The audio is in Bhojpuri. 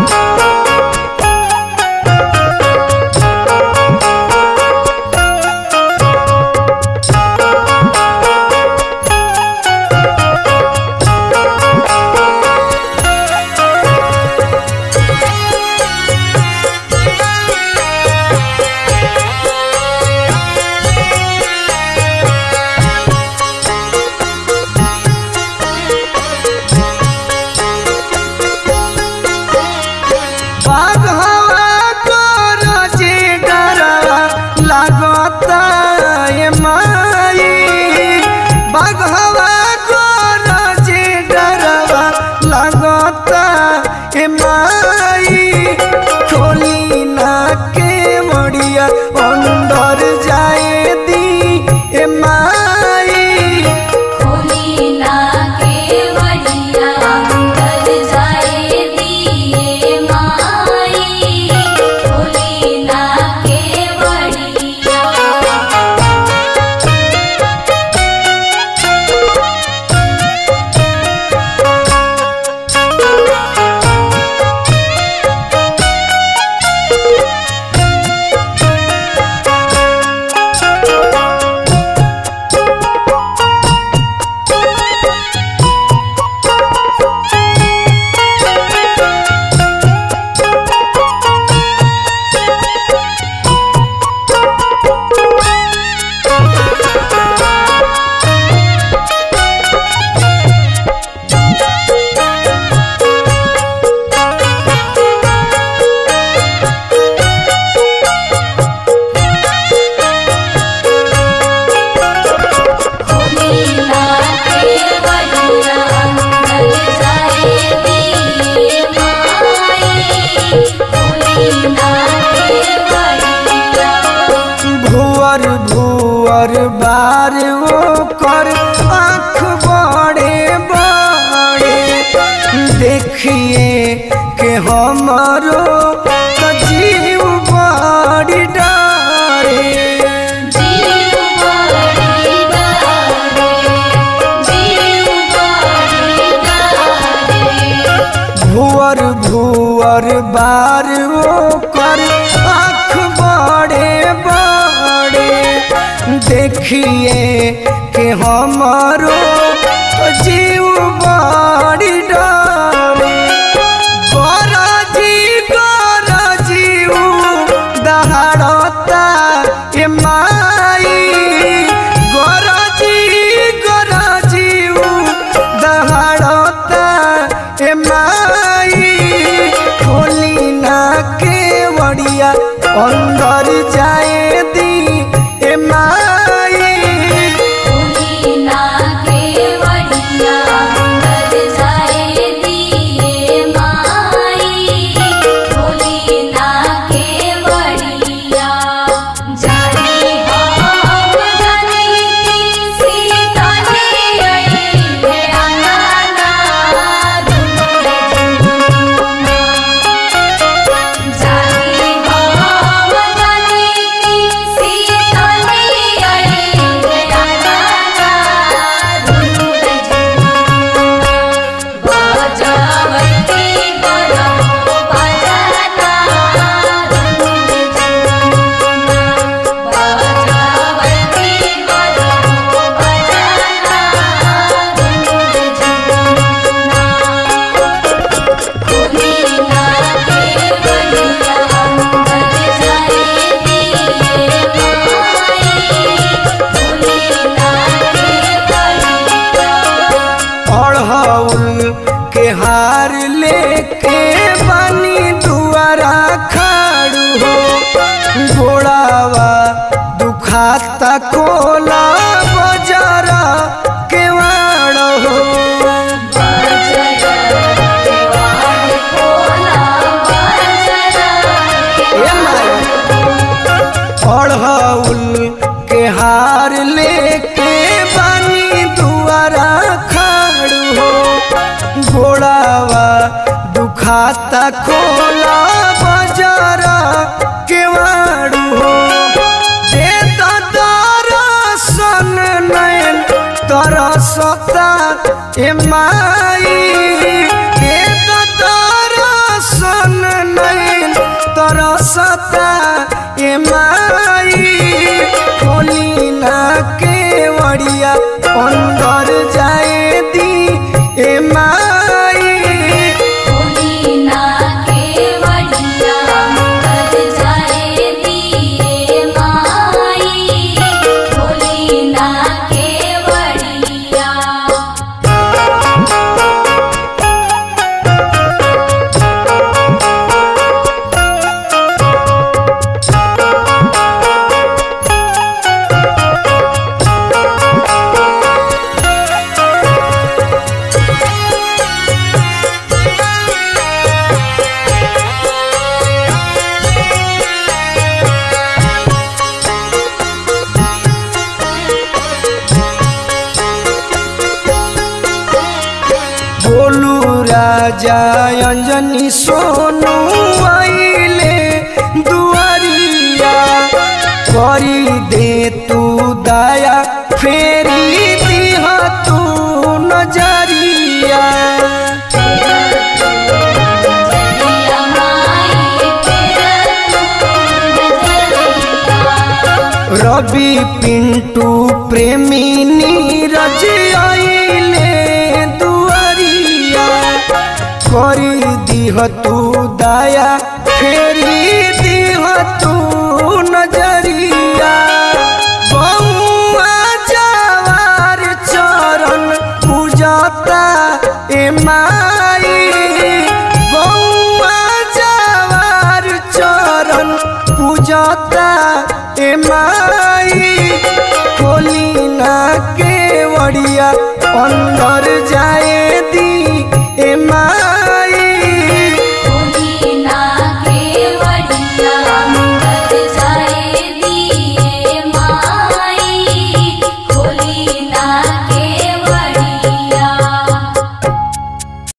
बाघवा तोर जे डरवा लागता ए माई बाघवा तोर जे डरवा लागता ए माई खोली ना के मड़िया अंदर जाए दी ए माई खोली ना के वड़िया अंदर जाए दिए माई खोली ना के वड़िया खोली ना के वड़िया अंदर जाए दिए माई खोली ना के वड़िया भुअर भुअर बार वो कर आँख बड़े बड़े देखिए के हमारो तो जीव बड़ी डरे जीव बड़ी डारे जीव बड़ी डारे भुअर भुअर बार वो कर आँख बड़े बड़े देखिए के हमारो तो जीव बड़ी डरे गरजी गरजी दहाड़ता ए माई गरजी गरजी दहाड़ता ए माई खोली ना के वड़िया अंदर जाए दी ए माई खोली ना के वड़िया अंदर जाए दिए माई खोली ना के वड़िया जानी हम जानी सीता ने आई है आना दुनिया जानी हम जानी सीता ने आई है आना दुनिया बजावती बड़ा बजाना बजावती बड़ा बजाना खोली ना के बड़िया अंदर जाए दिए माई खोली ना के बड़िया अढ़ौल के हार लेके बनी दुआरा खाड़ू हो घोड़ावा दुखाता कोला बजारा के वाड़ हो ए माई अढ़ौल के हार लेके बनी दुआरा खाड़ू हो घोड़ावा दुखाता कोला बजारा केवाड़ू हो दे दरसन नयन तरसता ए माई दे दरसन राजा अंजनी सोनू आइले दुआरिया करी दे तू दया फेरी दिह तू नजरिया नजरिया माई तेरा तू नजरिया रवि पिंटू प्रेमी नीरज आइले दुआरिया करी दिह तू दया फेरी दिह तू नजरिया बउआ जवार चरण पूजता ए माई बउआ जवार चरण पूजता ए माई खोली ना के वड़िया अंदर जाए दी ए माई